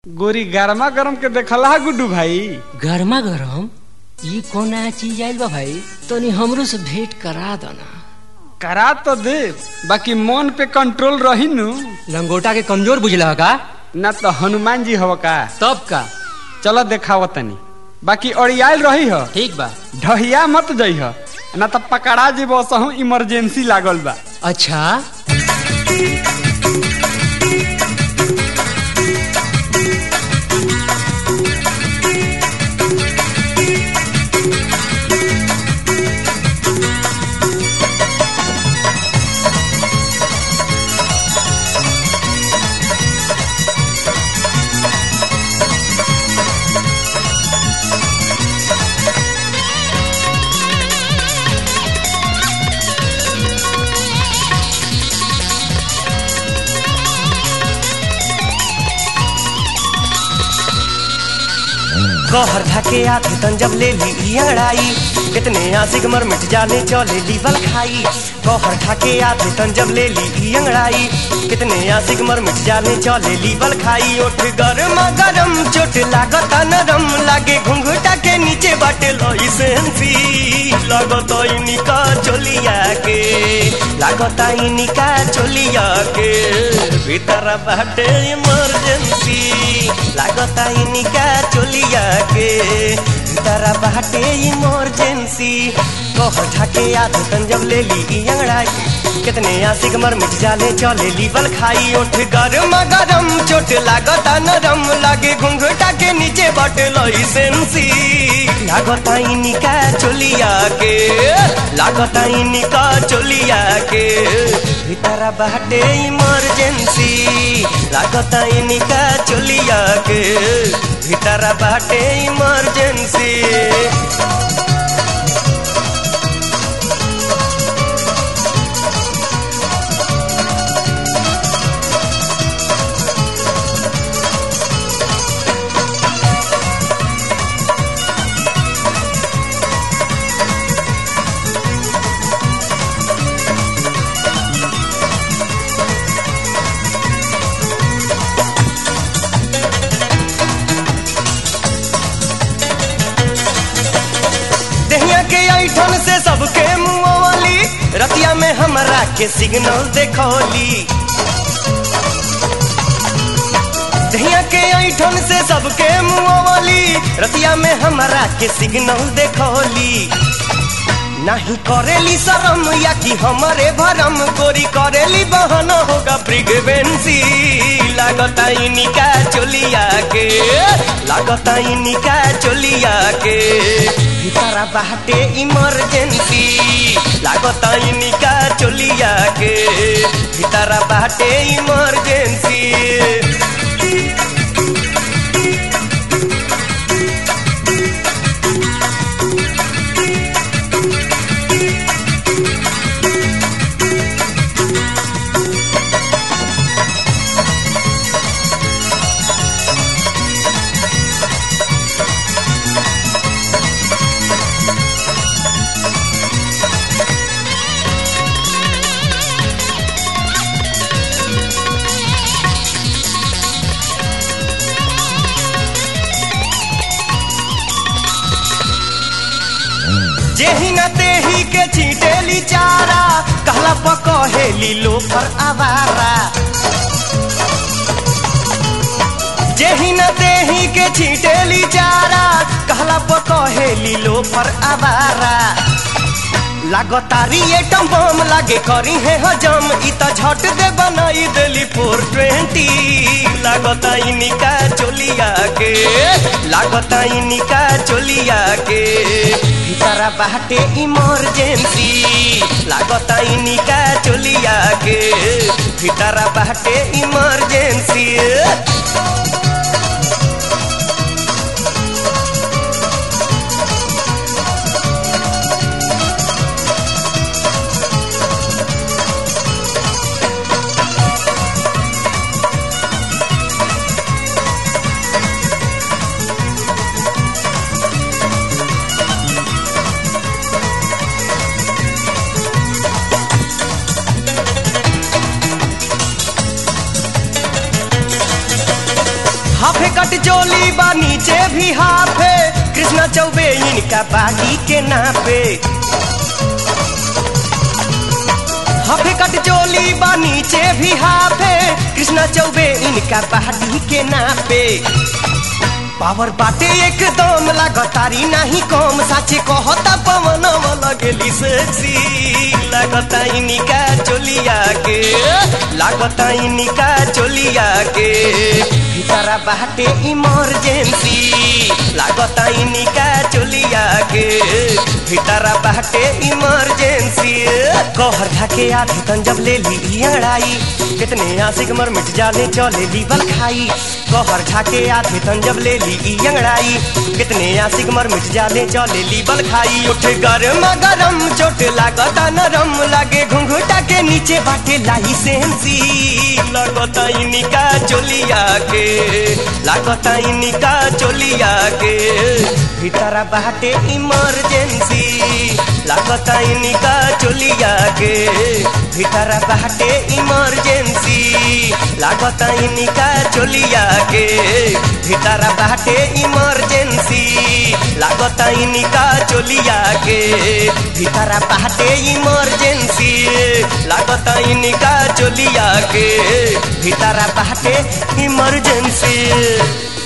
गोरी गरमा गरम के देखला है गुड्डू भाई गर्मा गरम ई कौन नया चीज आइल बा भाई तनी हमरो से भेंट करा दना करा तो दे बाकी मन पे कंट्रोल रही नु लंगोटा के कमजोर बुझला का ना तो हनुमान जी हव का तब का चलो देखाव तनी बाकी अड़ियाल रही ह ठीक बा ढहिया मत जई ह ना तो पकड़ा जी बसहू इमरजेंसी लागल बा अच्छा कहर धके आथे तन जब ले ली ई अंगड़ाई कितने आशिक मर मिट जाने चले लीवल खाई कहर धके आथे तन जब ले ली ई अंगड़ाई कितने आशिक मर मिट जाने चले लीवल खाई ओठ गरम गरम चोट लागता नरम लागे घुंघटा के नीचे बाटे लोई सेंसी लागत इनिका चोलिया के लागत इनिका चोलिया के भीतर बाटे इमरजेंसी लागत इनिका चोलिया के भीतर बाटे इमरजेंसी कह ढाके आधे तन जब ले ली ई अंगड़ाई कितने आशिक मर मिट जाले चले लीवल खाई ओठ गरम गरम चोट लागता नरम लागे घुंघटा के नीचे बाटे लोई सेंसी लागता इनिका चोलिया के लागता इनिका चोलिया के भीतर बाटे इमरजेंसी लागता इनिका चोलिया के भीतर बाटे इमरजेंसी दहिया के ऐठन से सबके मुँह वाली रतिया में हमरा के सिग्नल देखौली दहिया के ऐठन से सबके मुँह वाली रतिया में हमरा के सिग्नल देखौली नहीं करेली शरम या कि हमारे भरम गोरी करेली बहन होगा प्रिगवेंसी लागता इनिका चोलिया के लागता इनिका चोलिया के भीतरा बाटे इमरजेंसी लागता इनिका चोलिया के भीतरा बाटे इमरजेंसी जेही न तेही के छीटेली चारा कहला पकहेली लोफर आवारा जेही न तेही के छीटेली चारा कहला पकहेली लोफर आवारा लागतारी एटम बम लागे करी है हजम इ त झट दे बनाई देली फोर ट्वेंटी लागता इनिका चोलिया के लागता इनिका चोलिया के भीतरा बाटे इमरजेंसी लागता इनिका चोलिया के भीतरा बाटे इमरजेंसी हाफे कट चोली बा नीचे भी हाफे कृष्णा चौबे इनका बागी के नापे हाफे कट चोली बा नीचे भी हाफे कृष्णा चौबे इनका बागी के नापे पावर बाटे एकदम लागतारी नाही कम साचे कहता पवन लगेली सेक्सी लागता इनिका चोलिया के लागता इनिका चोलिया के भीतरा बाटे इमरजेंसी लागता इनिका चोलिया के भीतरा बाटे इमरजेंसी कहर धाके आधी तन जब ले ली अड़ाई कितने आशिक मर मिट जाने चले लीवल खाई कहर झाके आधे तन जब ले ली अंगड़ाई कितने आशिक मर मिट जाने चले लीबल खाई उठ गरम गरम चोट लागता नरम लागे घुंघुटा के नीचे बाटे लाई सेंसी लगता इनिका चोलिया के लागता इनिका चोलिया के भीतरा बाटे इमरजेंसी लागता इनिका चोलिया के भीतरा बाटे इमरजेंसी लागता इनिका चोलिया के भीतरा बाटे इमरजेंसी लागता इनिका चोलिया के भीतरा बाटे इमरजेंसी लागता इनिका चोलिया के भीतरा बाटे इमरजेंसी